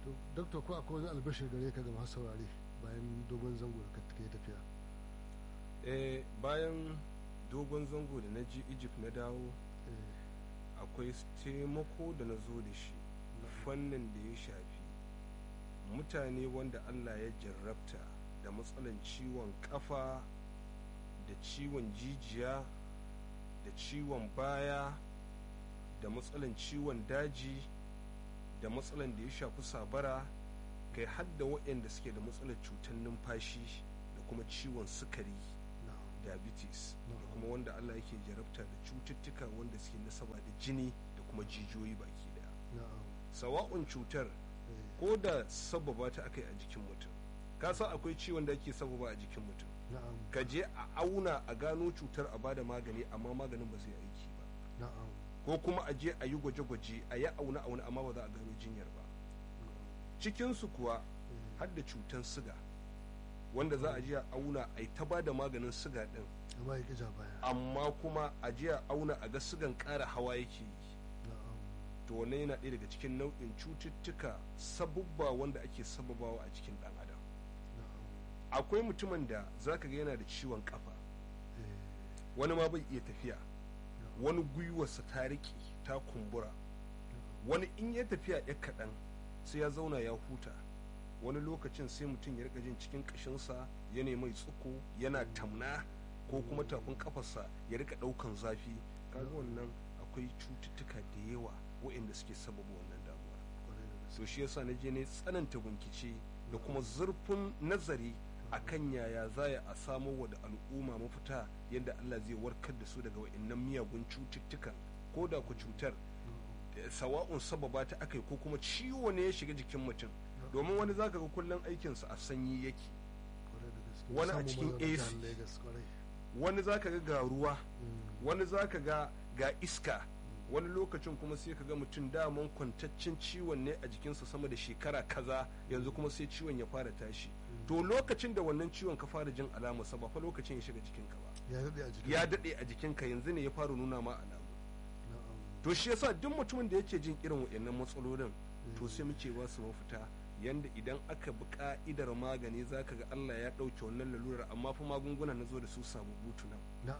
to doktor ko akwai wani albashir gare ka ga masu saurare bayan dogon zango da ka yi tafiya eh bayan dogon zango da na ji egypt na dawo akwai taimako da na zo da shi fannin da ya shafi mutane wanda allah ya jarrabta da matsalan ciwon kafa da ciwon jijiya da ciwon baya da matsalan ciwon daji da matsalan da ya shafi sabara kai hadda waɗanda suke da matsalar cutar numfashi da kuma ciwon sukari diabetes da kuma wanda allah yake jarabta da cututtuka wanda suke nasaba da jini da kuma jijiyoyi baki daya sawa'un cutar ko da sababa ta aka yi a jikin mutum ka san akwai ciwon da ake sababa a jikin mutum ka je a auna a gano cutar a bada magani amma maganin ba zai aiki ba ko kuma a je a yi gwaje-gwaje a yi auna auna amma ba za a gano jinyar ba cikinsu kuwa har da cutar siga wanda za a je a auna a yi ta ba da maganin siga din amma kuma a je a auna a ga sigan ƙara hawa yake yi to wannan yana ɗaya daga cikin nau'in cututtuka sabubba wanda ake sababawa a cikin ɗan adam akwai mutumin da za ka ga yana da ciwon kafa wani ma bai iya tafiya wani gwiwarsa ta riƙe ta kumbura wani in ya tafiya ya kaɗan sai ya zauna ya huta wani lokacin sai mutum ya rika jin cikin ƙashinsa ya mai tsuko yana tamna ko kuma tafin kafarsa ya rika ɗaukan zafi kaga wannan akwai cututtuka da yawa waɗanda suke sababa wannan damuwa so shi yasa na je ne tsananta bincike da kuma zurfin nazari akan yaya za a samo wa da al'umma mafita yadda Allah zai warkar da su daga wa'annan miyagun cututtukan ko da ku cutar sawa'un sababa ta aka ko kuma ciwo ne ya shiga jikin mutum domin wani zaka ga kullum aikinsa a sanyi yake wani a cikin AC wani zaka ga ga ruwa wani zaka ga ga iska wani lokacin kuma sai ka ga mutum daman kwantaccen ciwon ne a jikinsa sama da shekara kaza yanzu kuma sai ciwon ya fara tashi to lokacin da wannan ciwon ka fara jin alamarsa ba fa lokacin ya shiga jikinka ba ya daɗe a jikinka yanzu ne ya fara nuna ma alamu to shi yasa duk mutumin da yake jin irin waɗannan matsalolin to sai muke ba su mafita yanda idan aka bi ka'idar magani zaka ga Allah ya ɗauke wannan lalurar amma fa magunguna na zo da su sababbu tunan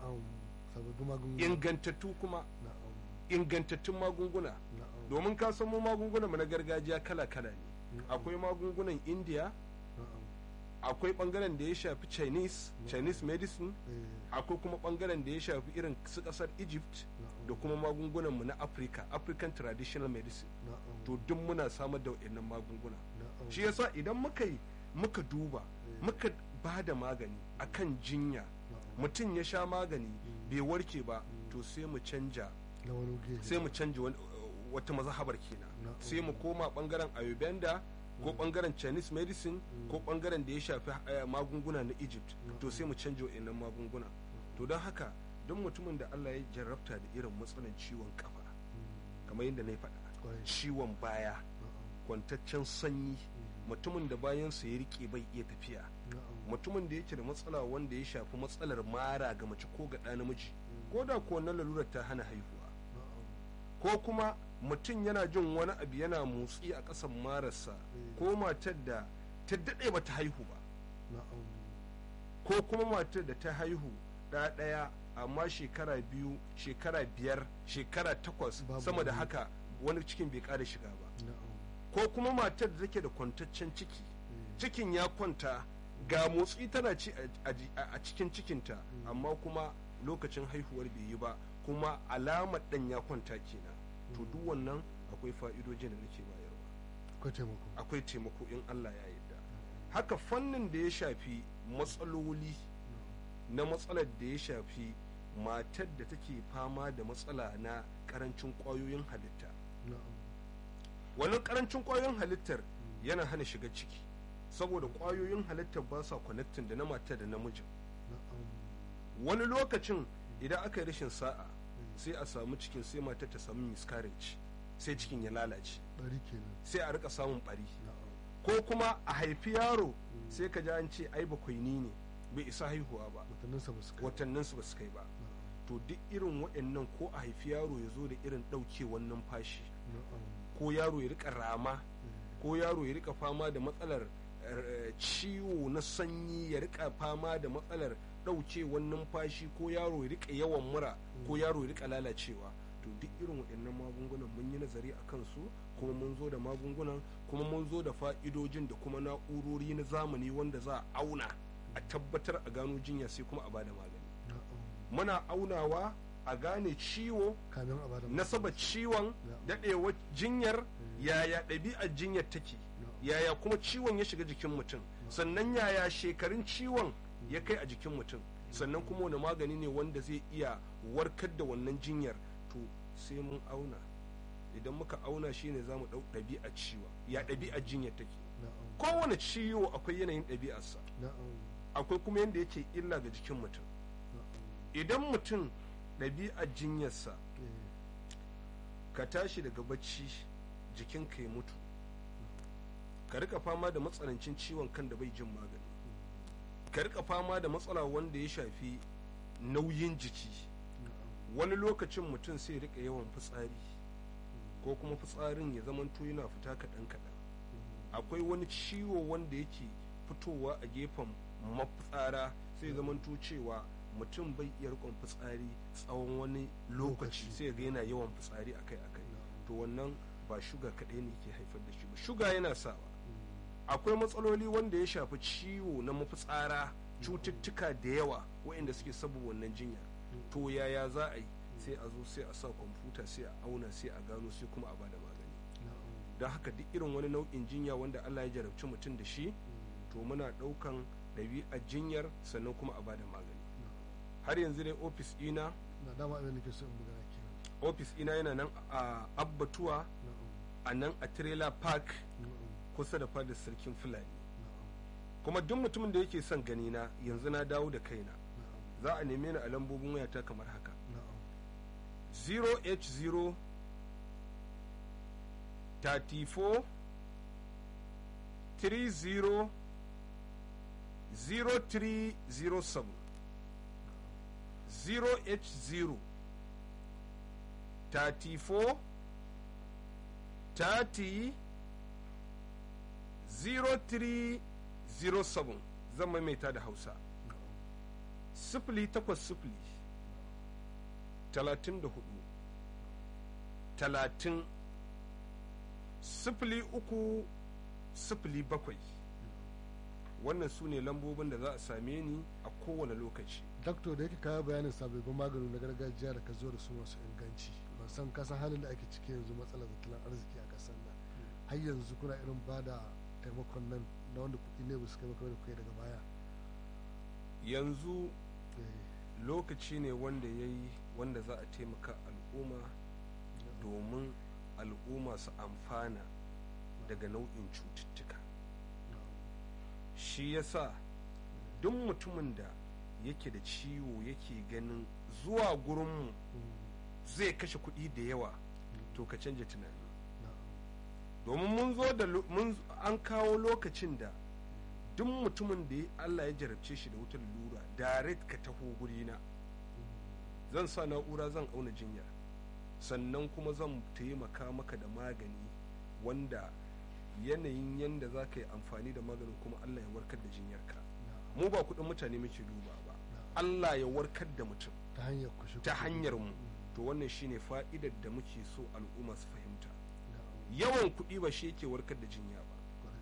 ingantattu kuma ingantattun magunguna domin ka san mu magungunan mu na gargajiya kala-kala ne akwai magungunan india akwai bangaren da ya shafi chinese chinese medicine akwai kuma bangaren da ya shafi irin su kasar egypt da kuma magungunan mu na africa african traditional medicine to duk muna samar da waɗannan magunguna shi yasa idan muka yi muka duba muka ba da magani akan jinya mutum ya sha magani bai warke ba to sai mu canja sai mu canja wata mazhabar kenan sai mu koma bangaren ayurveda ko bangaren chinese medicine ko bangaren da ya shafi magunguna na egypt to sai mu canja wa'annan magunguna to don haka don mutumin da allah ya jarrabta da irin matsalan ciwon kafa kamar yadda na yi faɗa ciwon baya kwantaccen sanyi mutumin da bayansa ya rike bai iya tafiya mutumin da yake da matsala wanda ya shafi matsalar mara ga mace ko ga ɗa namiji ko da ko wannan lalurar ta hana haihuwa ko kuma mutum yana jin wani abu yana motsi a ƙasan mararsa ko matar da ta daɗe ba ta haihu ba ko kuma matar da ta haihu ɗaya amma shekara biyu shekara biyar shekara takwas sama da haka wani cikin bai ƙara shiga ba ko kuma matar da take da kwantaccen ciki cikin ya kwanta ga motsi tana ci a cikin cikinta amma kuma lokacin haihuwar bai yi ba kuma alamar ɗan ya kwanta kenan to duk wannan akwai fa'idojin da nake bayarwa akwai taimako in Allah ya yarda haka fannin da ya shafi matsaloli na matsalar da ya shafi matar da take fama da matsala na karancin kwayoyin halitta wannan karancin kwayoyin halittar yana hana shiga ciki saboda kwayoyin halittar ba sa connecting da na matar da namijin wani lokacin idan aka yi rashin sa'a sai a samu cikin sai matar ta samu miscarriage sai cikin ya lalace sai a rika samun bari ko kuma a haifi yaro sai ka ji an ce ai bakwaini ne bai isa haihuwa ba watanninsu ba su kai ba to duk irin waɗannan ko a haifi yaro ya zo da irin ɗaukewan numfashi ko yaro ya rika rama ko yaro ya rika fama da matsalar ciwo na sanyi ya rika fama da matsalar ɗaukewar numfashi ko yaro ya rika yawan mura ko yaro ya rika lalacewa to duk irin waɗannan magungunan mun yi nazari a kansu kuma mun zo da magungunan kuma mun zo da fa'idojin da kuma na'urori na zamani wanda za a auna a tabbatar a gano jinya sai kuma a bada magani muna aunawa a gane ciwo nasaba ciwon daɗewar jinyar yaya ɗabi'ar jinyar take yaya kuma ciwon ya shiga jikin mutum sannan yaya shekarun ciwon ya kai a jikin mutum sannan kuma wani magani ne wanda zai iya warkar da wannan jinyar to sai mun auna idan muka auna shi ne za mu ɗau ɗabi'ar ciwon ya ɗabi'ar jinyar take kowane ciwo akwai yanayin ɗabi'arsa akwai kuma yadda yake illa ga jikin mutum idan mutum ɗabi'ar jinyarsa ka tashi daga bacci jikinka ya mutu ka rika fama da matsanancin ciwon kan da bai jin magani ka rika fama da matsala wanda ya shafi nauyin jiki wani lokacin mutum sai rika yawan fitsari ko kuma fitsarin ya zamanto yana fita kaɗan kaɗan akwai wani ciwo wanda yake fitowa a gefen mafitsara sai zamanto cewa mutum bai iya rikon fitsari tsawon wani lokaci sai ga yana yawan fitsari akai akai to wannan ba shuga kaɗai ne ke haifar da shi ba shuga yana sawa akwai matsaloli wanda ya shafi ciwo na mafitsara cututtuka da yawa waɗanda suke sabu wannan jinya to yaya za a yi sai a zo sai a sa kwamfuta sai a auna sai a gano sai kuma a bada magani don haka duk irin wani nau'in jinya wanda allah ya jarabci mutum da shi to muna ɗaukan ɗabi'ar jinyar sannan kuma a bada magani har yanzu dai ofis ina ofis ina yana nan a abbatuwa a nan a trailer park kusa da fadar sarkin fulani kuma duk mutumin da yake son gani na yanzu na dawo da kaina za a neme ni a lambobin wayata kamar haka 0h0 34 30 0307 0h0 34 30 0307 zan maimaita da hausa sifili takwas sifili talatin da hudu talatin sifili uku sifili bakwai wannan su ne lambobin da za a same ni a kowane lokaci dakto da yake kawo bayanin sababbin magani na gargajiya da ka zo da su masu inganci ban san kasan halin da ake ciki yanzu matsalar tattalin arziki a kasar nan har yanzu kuna irin ba da taimakon nan na wanda kuɗi ne ba su kai maka da kai daga baya yanzu lokaci ne wanda ya yi wanda za a taimaka al'umma domin al'umma su amfana daga nau'in cututtuka shi yasa duk mutumin da yake da ciwo yake ganin zuwa gurinmu zai kashe kuɗi da yawa to ka canja tunani domin mun zo da an kawo lokacin da duk mutumin da Allah ya jarabce shi da wutar lura direct ka taho gurina zan sa na'ura zan auna jinya sannan kuma zan taimaka maka da magani wanda yanayin yanda za ka yi amfani da maganin kuma Allah ya warkar da jinyarka mu ba kuɗin mutane muke duba ba Allah ya warkar da mutum ta hanyar mu to wannan shine fa'idar da muke so al'umma su fahimta yawan kuɗi ba shi yake warkar da jinya ba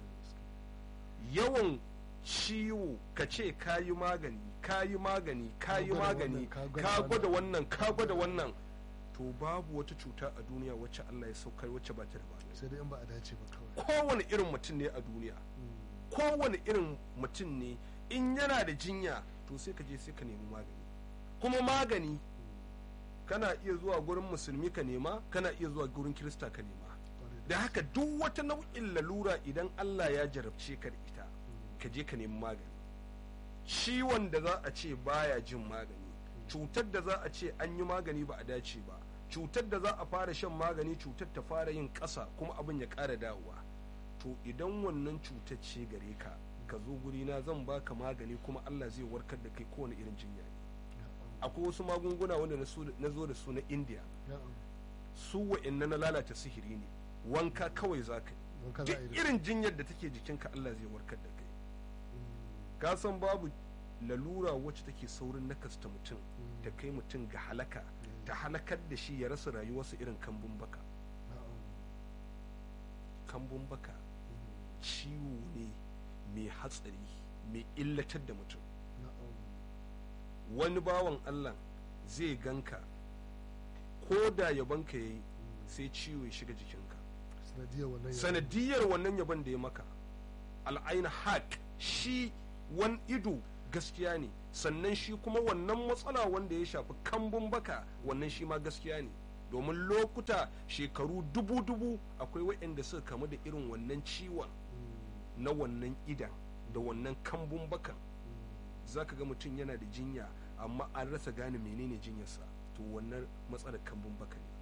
yawan ciwo ka ce ka yi magani ka yi magani ka yi magani ka gwada wannan ka gwada wannan to babu wata cuta a duniya wacce Allah ya saukar wacce ba ta da magani sai dai in ba a dace ba kawai kowane irin mutum ne a duniya kowane irin mutum ne in yana da jinya to sai ka je sai ka nemi magani kuma magani kana iya zuwa gurin musulmi ka nema kana iya zuwa gurin kirista ka nema da haka duk wata nau'in lalura idan Allah ya jarabce ka da ita ka je ka nemi magani ciwon da za a ce baya jin magani cutar da za a ce an yi magani ba a dace ba cutar da za a fara shan magani cutar ta fara yin ƙasa kuma abin ya ƙara dawowa to idan wannan cutar ce gare ka ka zo gurina zan baka magani kuma Allah zai warkar da kai kowane irin jinya ne akwai wasu magunguna wanda na zo da su na indiya su wa'annan na lalata sihiri ne wanka kawai za ka yi wanka za a yi duk da irin jinyar da take jikinka Allah zai warkar da kai Mm, ka san babu lalura wacce take saurin nakasta mutum mm, ta kai mutum ga halaka mm, ta halakar da shi ya rasa rayuwarsa irin kambun baka na'am, kambun baka mm, ciwo ne mai hatsari mai illatar da mutum na'am, wani bawan Allah zai ganka ko da yabanka ya yi mm. sai ciwo ya shiga jikinka sanadiyar wannan yanayi. sanadiyar wannan yaban da ya maka al'aina haƙ shi wani ido gaskiya ne sannan shi kuma wannan matsala wanda ya shafi kambun baka wannan shi ma gaskiya ne domin lokuta shekaru dubu-dubu akwai waɗanda suka kamu da irin wannan ciwon Mm, na wannan idan da wannan kambun bakan mm, za ka ga mutum yana da jinya amma an rasa gane menene jinyarsa to wannan matsalar kambun baka ne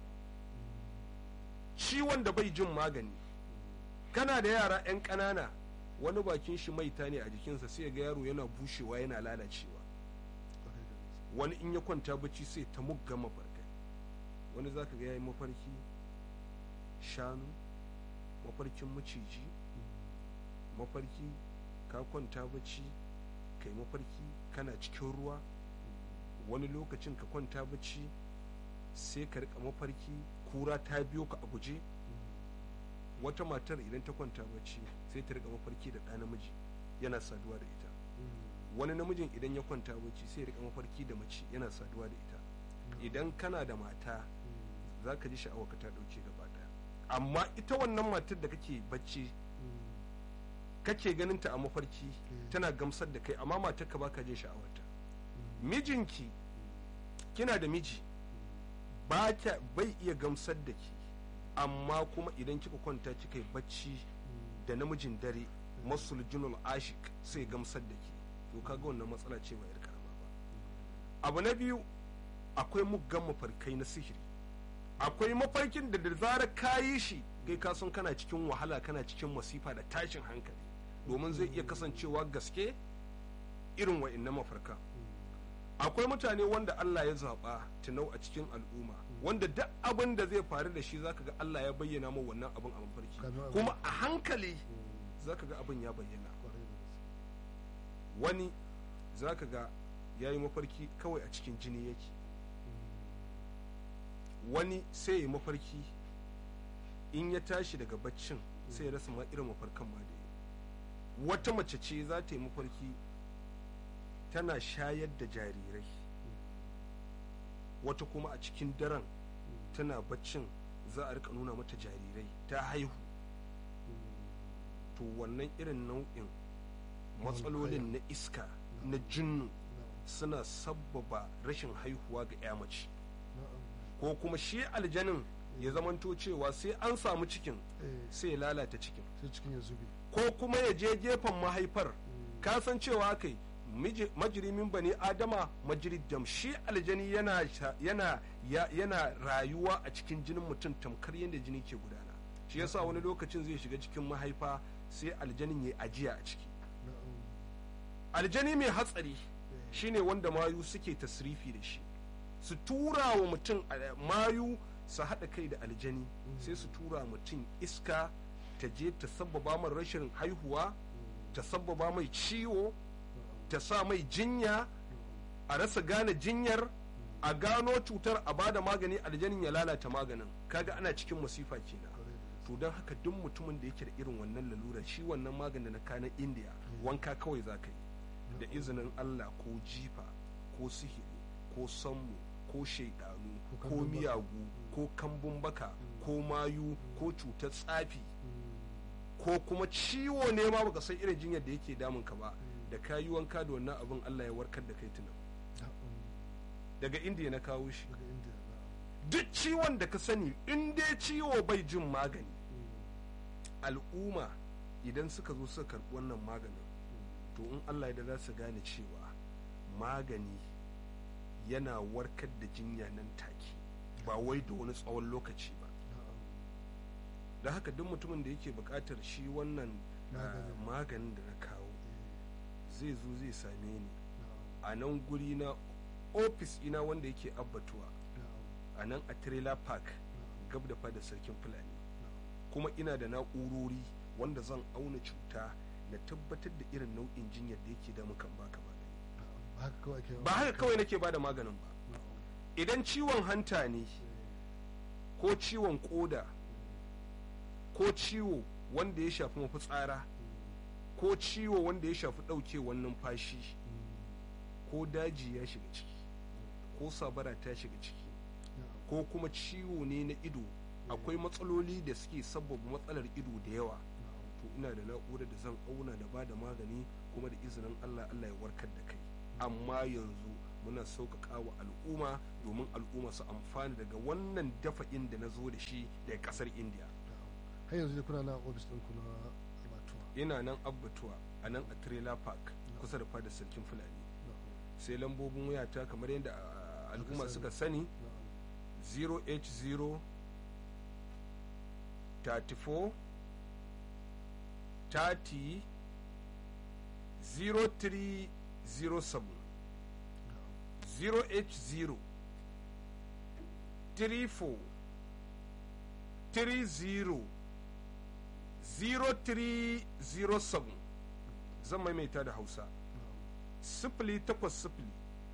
ciwon da bai jin magani kana da yara 'yan ƙanana wani bakin shi maita ne a jikinsa sai ga yaro yana bushewa yana lalacewa kwarai da gaske. wani in ya kwanta bacci sai ta mugga mafarkai wani za ka ga ya yi mafarki shanu mafarkin maciji mafarki ka kwanta bacci kai mafarki kana cikin ruwa wani lokacin ka kwanta bacci sai ka rika mafarki kura ta biyo ka a guje wata matar idan ta kwanta bacci sai ta rika mafarki da ɗa namiji yana saduwa da ita Mm, wani namijin idan ya kwanta bacci sai ya rika mafarki da mace yana saduwa da ita idan kana da mata mm, za ka ji sha'awa ka ta ɗauke gaba ɗaya amma ita wannan matar da kake bacci mm, kake ganin ta a mafarki Mm. tana gamsar da kai amma matar ka baka jin sha'awarta mm, mijinki kina da miji ba kya bai iya gamsar da ki amma kuma idan kika kwanta kika yi bacci mm, da namijin dare masul junul ashik sai gamsar da ki to kaga wannan matsala ce ba yar karama ba abu na biyu akwai muggan mafarkai na sihiri akwai mafarkin da da zarar ka yi shi kai ka san kana cikin wahala kana cikin masifa da tashin hankali domin zai iya kasancewa gaske irin wa'annan mafarkan akwai mutane wanda Allah ya zaɓa tunau a cikin al'umma wanda duk abin da zai faru da shi zaka ga Allah ya bayyana ma wannan abin a mafarki Kamar abin- kuma a hankali mm, zaka ga abin ya bayyana kwarai da gaske. wani zaka ga ya yi mafarki kawai a cikin jini yake wani sai ya yi mafarki in ya tashi daga baccin sai ya rasa ma irin mafarkan ma da ya yi. wata mace ce za ta yi mafarki tana shayar da jarirai wata kuma a cikin daren tana baccin za a rika nuna mata jarirai ta haihu to wannan irin nau'in matsalolin na iska na jinnu Na'am, suna sabbaba rashin haihuwa ga 'ya mace na'am. ko kuma shi aljanin ya zamanto cewa sai an samu cikin Eh, sai ya lalata cikin sai cikin ya zube ko kuma ya je gefen mahaifar Mm, ka san cewa kai majirimin bani adama majirid dam shi aljani yana sha- yana ya- yana rayuwa a cikin jinin mutum tamkar yadda jini ke gudana shi yasa wani lokacin zai shiga cikin mahaifa sai aljanin ya ajiya a ciki na'am. aljani mai hatsari Eh, shine wanda mayu suke tasrifi da shi su tura wa mutum a- mayu su haɗa kai da aljani sai su tura mutum iska ta je ta sabbaba mai rashin haihuwa mm, ta sabbaba mai ciwo na'am, ta sa mai jinya na'am. a rasa gane jinyar a gano cutar a bada magani aljanin ya lalata maganin kaga ana cikin masifa kenan Kwarai da gaske. to don haka duk mutumin da yake da irin wannan lalurar shi wannan maganin na kanan indiya Mm. wanka kawai za ka yi da izinin allah ko jifa ko sihiri ko sammu ko shaidanu Ko ko kambun baka. miyagu ko kambun baka ko mayu ko cutar tsafi Mm, ko kuma ciwo ne ma baka san irin jinyar da yake damun ka ba Mm. da ka yi wanka da wannan abin allah ya warkar da kai tunan na'am. daga indiya na kawo shi daga indiya na'am. duk ciwon da ka sani in dai ciwo bai jin magani Mm, al'umma idan suka zo suka karɓi wannan maganin mm, to in allah ya da za su gane cewa magani yana warkar da jinya nan take ba wai da wani tsawon lokaci ba na'am. da haka duk mutumin da yake buƙatar shi wannan ah, Maganin. maganin da na kawo Eh, zai zo zai same ni na'am, a nan guri na ofis ina wanda yake abbatuwa na'am, a nan a trailer park na'am, gab da fada sarkin fulani na'am. kuma ina da na'urori wanda zan auna cuta na tabbatar da irin nau'in jinyar da yake da mukan baka magani ba haka kawai ake ba haka kawai nake bada maganin ba idan ciwon hanta ne ko ciwon koda ko ciwo wanda ya shafi mafitsara ko ciwo wanda ya shafi ɗaukewar numfashi ko daji ya shiga ciki ko sabara ta shiga ciki ko kuma ciwo ne na ido akwai matsaloli da suke sabbaba matsalar ido da yawa to ina da na'urar da zan auna da ba da magani kuma da izinin allah allah ya warkar da kai amma yanzu muna sauƙaƙa wa al'umma domin al'umma su amfana daga wannan dafa'in da na zo da shi daga ƙasar indiya har yanzu ne kuna na ofis ɗin kuna abatuwa ina nan abbatuwa a nan a trailer park kusa da fadar sarkin fulani sai lambobin wayata kamar yadda ah, al'umma suka sani 0h0 34 30 0307 0h0 34 30 0307 zan maimaita da hausa sifili takwas sifili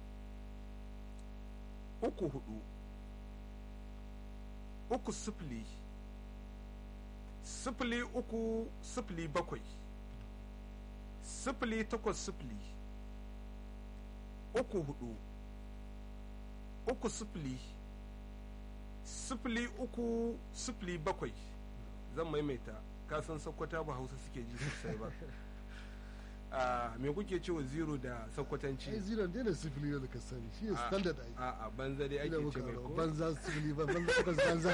uku hudu uku sifili sifili uku sifili bakwai sifili takwas sifili uku hudu uku sifili sifili uku sifili bakwai zan maimaita kasan sakwata ba hausa suke ji sosai ba a me kuke cewa zero da sakwatanci ai zero ne da sifili da ka sani shi ne A- standard ai a a banza dai Ina ake muka ce mai aro, ko banza sifili ba banza takwas banza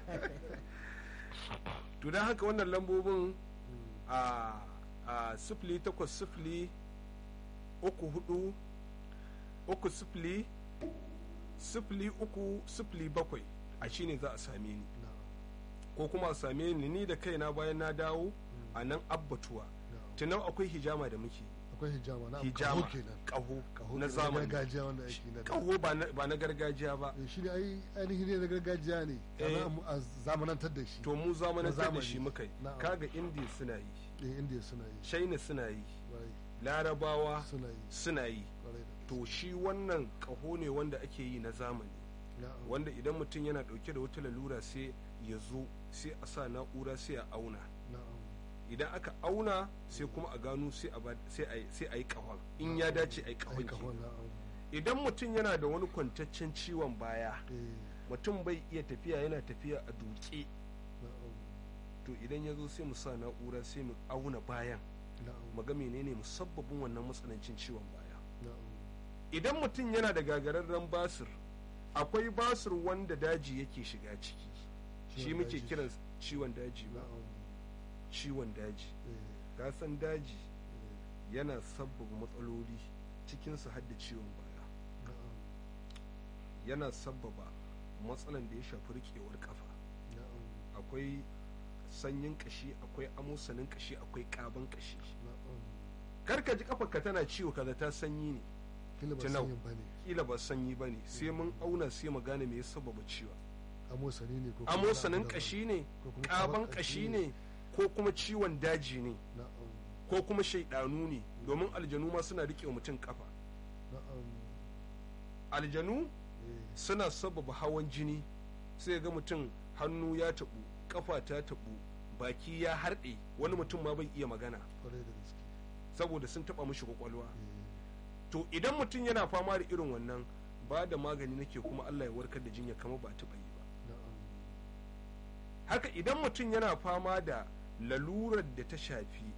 to don haka wannan lambobin a a sifili takwas sifili uku hudu uku sifili sifili uku sifili bakwai a shine za a same ni ko kuma a same ni ni da kaina bayan na dawo a nan abbatuwa tunau akwai hijama da muke akwai hijama na hijama kaho kenan kaho kaho na kenan, zamani gargajiya wanda ake na da kaho ba na- ba na gargajiya ba Eh, shi ne ai ainihin ne na gargajiya ne Eh. kana a zamanantar da shi to mu zamanantar da zamani. shi muka yi Na'am. kaga indiya suna yi eh indiya suna yi china suna yi kwarai larabawa suna yi suna yi kwarai da to shi wannan kaho ne wanda ake yi na zamani Na'am. wanda idan mutum yana dauke da wata lalura sai ya zo sai a sa na'ura sai a auna na'am idan aka auna sai kuma a gano sai a ba- sai a yi- sai a yi kahon in ya dace a yi ai kahon kaho kenan. na'am idan mutum yana da wani kwantaccen ciwon baya eh mutum bai iya tafiya yana tafiya a duke na'am to idan ya zo sai mu sa na'ura sai mu auna bayan na'am mu ga menene musabbabin wannan matsanancin ciwon baya na'am idan mutum yana da gagararren basir akwai basir wanda daji yake shiga ciki shi Ciwon muke daji. kiran ciwon daji ba na'am ciwon daji eh gasan daji eh, yana sabbaba matsaloli cikinsu har da ciwon baya na'am yana sabbaba matsalan da ya shafi rikewar kafa na'am akwai sanyin kashi akwai amosanin kashi akwai kaban kashi na'am karka ji kafarka tana ciwo kaza ta sanyi ne kila ba Tunau. sanyin bane kila ba sanyi ba ne sai mun auna sai mu gane me ya sababa ciwon amosani ne ko kuma amosanin wani abu kashi ne ko kuma kaban kashi ne ko kuma ciwon daji ne na'am ko kuma shaidanu ne domin aljanu ma suna rike wa mutum kafa na'am aljanu eh suna sababa hawan jini sai ga mutum hannu ya taɓu kafa ta taɓu baki ya harɗe wani mutum ma bai iya magana kwarai da gaske saboda sun taɓa mishi kwakwalwa eh to idan mutum yana fama da irin wannan ba da magani nake kuma Allah ya warkar da jinya kamar ba taɓa yi ba na'am haka idan mutum yana fama da lalurar da ta shafi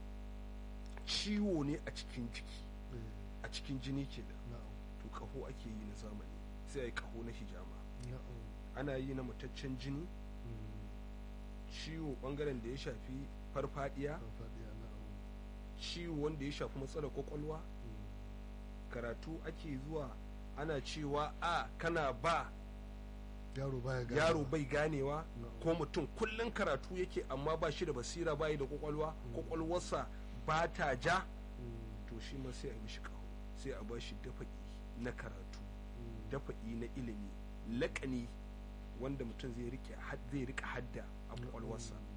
ciwo ne a cikin jiki eh a cikin jini kenan na'am to kaho ake yi na zamani sai a yi kaho na hijama na'am ana yi na mataccen jini mm, ciwo bangaren da ya shafi farfadiya farfadiya na'am ciwo wanda ya shafi matsalar kwakwalwa mm, karatu ake zuwa ana cewa a kana ba yaro baya gane yaro bai ganewa Na'am. ko mutum kullum karatu yake amma ba shi da basira bayi da kwakwalwa kwakwalwarsa ba ta ja mm, to shi ma sai a mishi kaho sai a ba shi dafa'i na karatu mm, dafa'i na ilimi laƙani wanda mutum zai rike had- zai rika hadda a kwakwalwarsa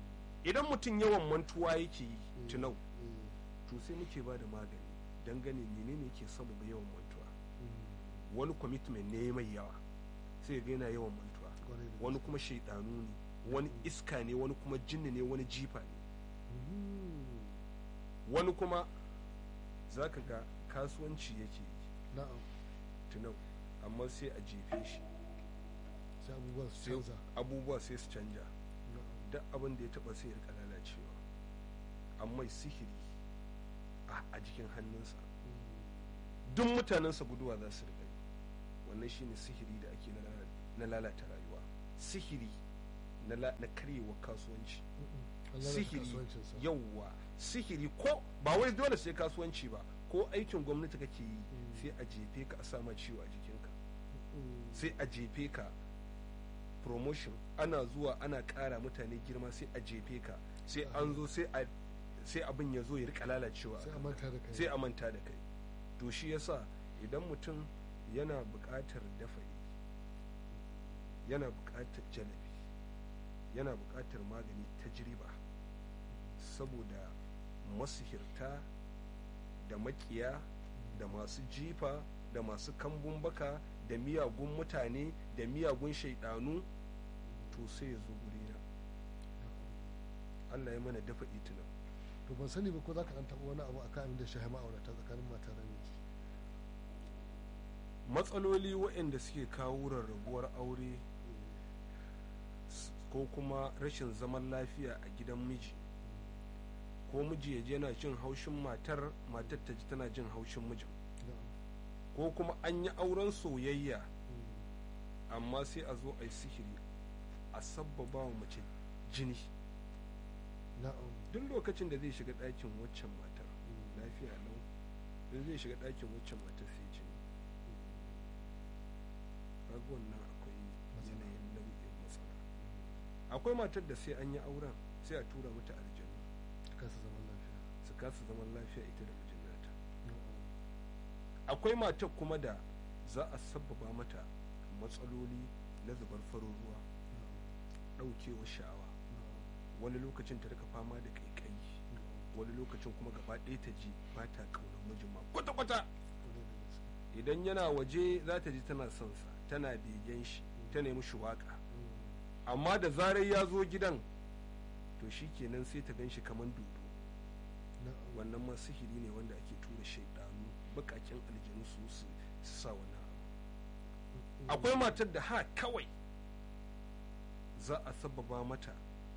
idan mutum yawan mantuwa yake yi Mm. tunau eh, to sai muke ba da magani dangane menene yake sababa yawan mantuwa mm, wani commitment ne mai yawa sai ga yana yawan mantuwa kwarai da wani kuma shaidanu ne wani iska ne wani kuma jinni ne wani jifa ne Mm, wani kuma za ka ga kasuwanci yake yi na'am tunau amma sai a jefe shi sai abubuwa su sai canza abubuwa sai su canja na'am duk abin da ya taba sai ya rika lalacewa amma sihiri a- a jikin hannunsa Mm, duk mutanensa guduwa za su rika yi wannan shine sihiri da ake na lala- na lalata rayuwa sihiri na la- na karyewa kasuwanci mm, an lalata sihiri kasuwancinsa. yauwa sihiri ko ba wai dole sai kasuwanci ba ko aikin gwamnati kake yi Mm. sai a jefe ka a sama ciwo a jikinka Mm, sai a jefe ka promotion ana zuwa ana ƙara mutane girma sai a jefe ka sai an zo sai a sai abin ya zo ya rika lalacewa a sai a kanka. manta da kai sai a manta da kai to shi yasa idan mutum yana buƙatar dafa'i yana buƙatar jalabi yana buƙatar magani ta jiriba saboda masihirta da makiya da masu jifa da masu kambun baka da miyagun mutane da miyagun shaidanu to sai ya zo gurina Allah ya mana dafa'i tunan to ban sani ba ko za ka dan taɓa wani abu akan abin da shahi ma'aurata tsakanin mata da miji matsaloli waɗanda suke kawo rarrabuwar aure s- ko kuma rashin zaman lafiya a gidan miji ko miji ya je yana jin haushin matar matar ta ji tana jin haushin mijin na'am ko kuma an yi auren soyayya Mm, amma sai a zo a yi sihiri a sabbaba wa mace jini na'am duk lokacin da zai shiga ɗakin waccan matar Mm, lafiya lau da zai shiga ɗakin waccan matar sai jini kaga wannan akwai Matsala. yanayin nau'in matsala akwai matar da sai an yi auren sai a tura mata aljanu kasa zaman lafiya su kasa zaman lafiya ita da mijin nata na'am akwai matar kuma da za a sabbaba mata matsaloli na zubar farin ruwa na'am ɗaukewa sha'awa na'am wani lokacin ta rika fama da kaikayi na'am wani lokacin kuma gaba ɗaya ta ji ba ta ƙaunar mijin ma kwata-kwata kwarai da gaske idan yana waje za ta ji tana son sa tana begen shi ta nemi shi waka Mm, amma da zarar ya zo gidan to shi kenan sai ta gan shi kamar dodo na'am wannan ma sihiri ne wanda ake tura shaidanu bakakin aljanu su su su sa wannan abu Mm, akwai matar da ha kawai za a sababa mata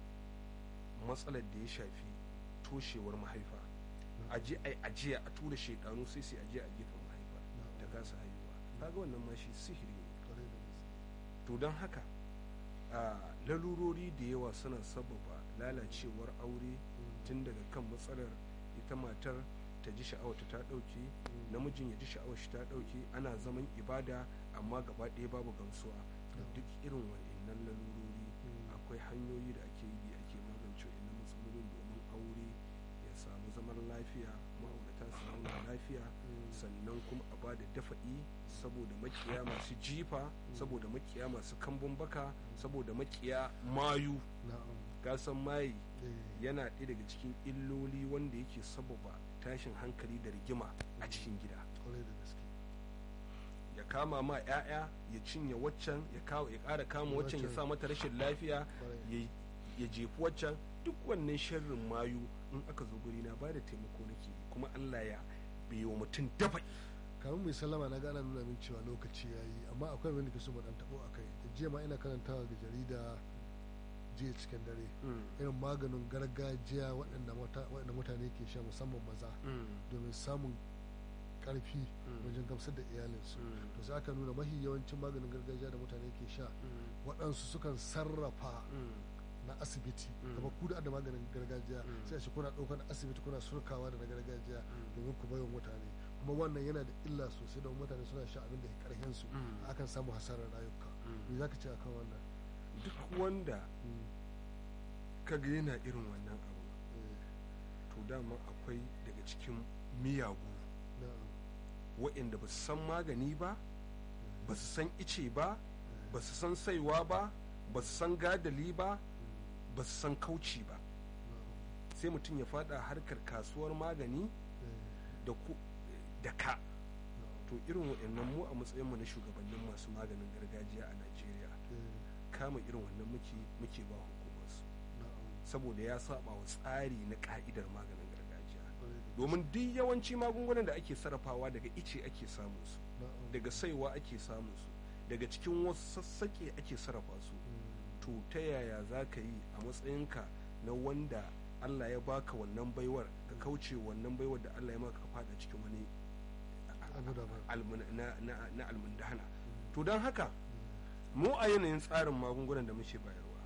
matsalar da ya shafi toshewar mahaifa a je a ajiya a tura shaidanu sai sai ajiya a gefen mahaifa ta kasa haihuwa kaga wannan ma shi sihiri ne kwarai da gaske to don haka a lalurori da yawa suna sababa lalacewar aure Mm, tun daga kan matsalar ita matar ta ji sha'awarta ta ɗauke mm, namijin ya ji sha'awar shi ta ɗauke ana zaman ibada amma gaba ɗaya babu gamsuwa da Yeah. duk irin wa'annan lalurori Mm. akwai hanyoyi da ake bi ake magance wa'annan matsalolin domin aure ya samu zaman lafiya ma'aurata su zauna lafiya Mm. sannan kuma a ba da dafa'i saboda makiya masu jifa saboda makiya masu kambun baka saboda makiya mayu na'am gasan mayi eh, yana ɗaya daga cikin illoli wanda yake sababa tashin hankali da rigima a cikin gida kwarai da gaske ya kama ma 'ya'ya ya cinye waccan ya kawo ya ƙara kama waccan ya Waccan. sa mata rashin lafiya kwarai ya ya jefi waccan duk wannan sharrin mayu in aka zo guri na bada taimako nake yi, kuma Allah ya bai wa mutum dafa kamar mai sallama na gana nuna min cewa lokaci ya yi amma akwai wani ke so mu dan tabo a kai jiya ma ina karantawa ga jarida jiya cikin dare irin maganin gargajiya waɗanda mata- waɗanda mutane ke sha musamman maza domin samun ƙarfi wajen gamsar da iyalinsu to sai aka nuna mahi yawancin maganin gargajiya da mutane ke sha waɗansu sukan sarrafa na asibiti Mm. kamar ku da da maganin gargajiya Mm. sai a ce kuna ɗaukar na asibiti kuna surkawa da na gargajiya Mm. domin ku bayan mutane kuma wannan yana da illa sosai don mutane suna sha abin da ya karhen su Mm. akan samu hasarar rayuka me za ka ce akan wannan duk wanda Mm. kaga yana irin wannan abu Eh, to dama akwai daga cikin miyagu na'am. waɗanda ba su san magani ba ba su san ice ba Eh, ba su san saiwa ba ba su san gadali ba mm, ba su san kauci ba sai mutum ya fada harkar kasuwar magani da ku da ka to irin waɗannan mu a matsayinmu na shugabannin masu maganin gargajiya a najeriya kama irin wannan muke muke ba hukumarsu saboda ya saba wa tsari na ka'idar maganin gargajiya domin duk yawanci magungunan da ake sarrafawa daga ice ake samun su daga saiwa ake samun su daga cikin wasu sassaƙe ake sarrafa su to ta yaya za ka yi a matsayinka na wanda allah ya baka wannan baiwar ka kauce wannan baiwar da allah ya maka fada cikin wani na almundahana to don haka mu a yanayin tsarin magungunan da muke bayarwa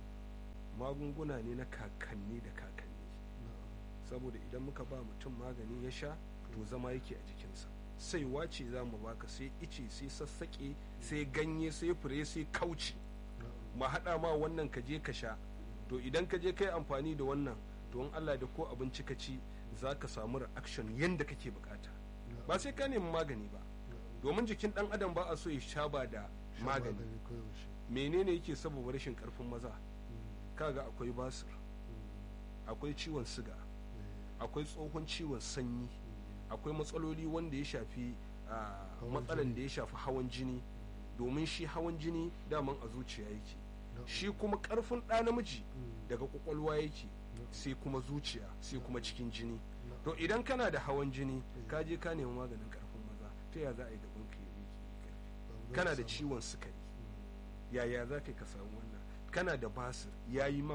magunguna ne na kakanni da kakanni saboda idan muka ba mutum magani ya sha to zama yake a jikinsa sai wace za mu baka sai ice sai sassaƙe sai ganye sai fure sai kauci ma haɗa ma wannan ka je ka sha to idan ka je kai amfani da wannan to in Allah da ko abinci ka ci za ka samu reaction yadda kake bukata ba sai ka nemi magani ba domin jikin dan adam ba a so ya sha ba da magani menene yake saboda rashin karfin maza kaga akwai basir akwai ciwon siga akwai tsohon ciwon sanyi akwai matsaloli wanda ya shafi matsalan da ya shafi hawan jini domin shi hawan jini daman a zuciya yake shi kuma karfin ɗa namiji daga kwakwalwa yake sai kuma zuciya sai kuma cikin jini to idan kana da hawan jini ka je ka nemi maganin karfin maza ta ya za a yi gaban ka yi karfi kana da ciwon sukari yaya za ka ka samu wannan kana da basir ya yi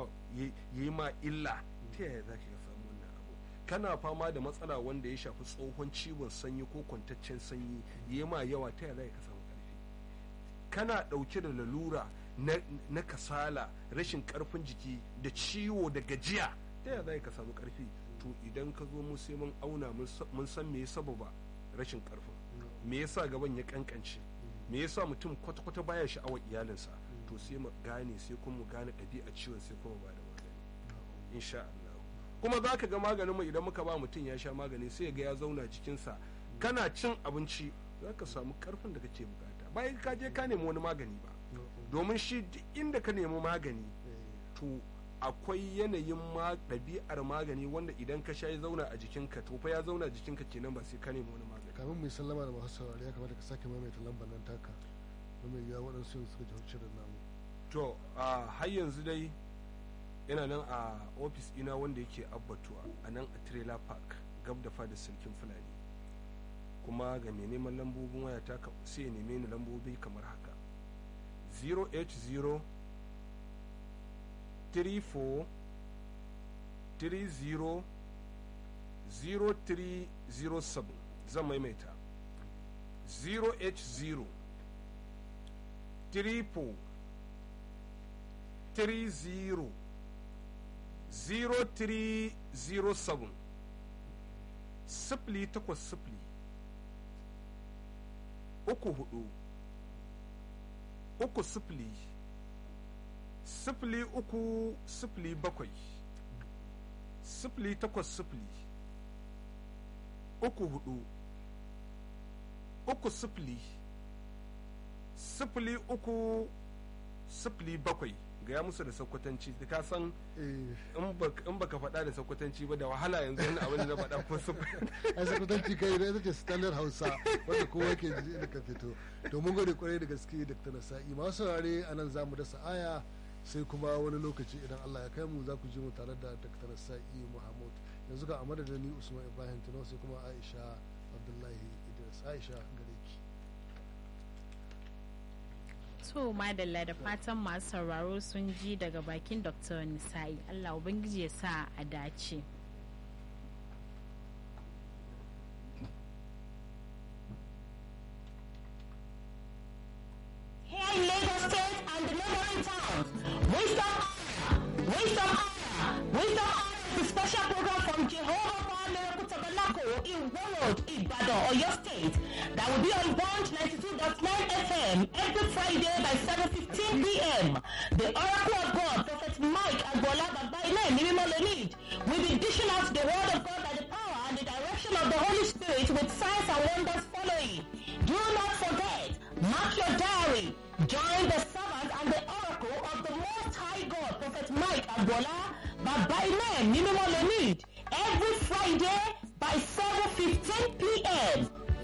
ma illa ta yaya za ka samu wannan abu kana fama da matsala wanda ya shafi tsohon ciwon sanyi ko kwantaccen sanyi ya ma yawa ta yaya za ka samu karfi kana ɗauke da lalura na kasala rashin karfin jiki da ciwo da gajiya ta yaya za ka samu karfi to idan ka zo mu sai mun auna mun san me ya sababa rashin karfin me yasa gaban ya kankance me yasa mutum kwata-kwata baya sha'awar iyalinsa to sai mu gane sai kuma mu gane ɗabi'a ciwon sai kuma ba da magani insha Allah kuma za ka ga maganin mu idan muka ba mutum ya sha magani sai ga ya zauna jikinsa kana cin abinci za ka samu karfin da kake bukata bayan ka je ka nemi wani magani ba domin shi duk inda ka nemi magani to akwai yanayin ɗabi'ar magani wanda idan ka sha ya zauna a jikinka to fa ya zauna a jikinka kenan ba sai ka nemi wani magani kamin mu sallama da masu saurari ya kamata ka sake maimaita lambar nan taka domin ya waɗansu yin suka jihar shirin namu to a har yanzu dai yana nan a ofis ina wanda yake abbatuwa a nan a trailer park gab da fada sarkin fulani kuma ga mai neman lambobin waya ta sai ya neme ni lambobi kamar haka 080 34 30 0307 zan maimaita 0h0 triple 30 0307 sifili takwas sifili uku hudu uku sifili sifili uku sifili bakwai sifili takwas sifili uku hudu uku sifili sifili uku sifili bakwai gaya musu da sakwatanci ka san in baka faɗa da sakwatanci ba da wahala yanzu wani abin da faɗa ko a sakwatanci kai da ita ce standard hausa wanda kowa ke ji da ka fito to mun gode kwarai da gaske dr nasa'i masu saurare a nan za mu dasa aya sai kuma wani lokaci idan allah ya kai mu za ku ji mu tare da dr nasa'i muhammad yanzu ga a da ni usman ibrahim tuno sai kuma aisha abdullahi idris aisha gare ki to madalla da fatan masu sauraro sun ji daga bakin dr nisa'i allah ubangiji ya sa a dace Here in Lagos State and the neighboring towns, Wisdom Hour, Wisdom Hour, Wisdom Hour is a special program from Jehovah Power Miracle Tabernacle in Warroad, Ibadan, Oyo State that will be on Bond 92.9 FM every Friday by 7.15 p.m. The Oracle of God, Prophet Mike Agbola Babaile Nimimolonid, will be dishing out the word of God by the power and the direction of the Holy Spirit with signs and wonders following. Do not forget, mark your diary, join the servant and the oracle of the Most High God, Prophet Mike Agbola Baba iná ẹ̀mí mímọ́ lè need every friday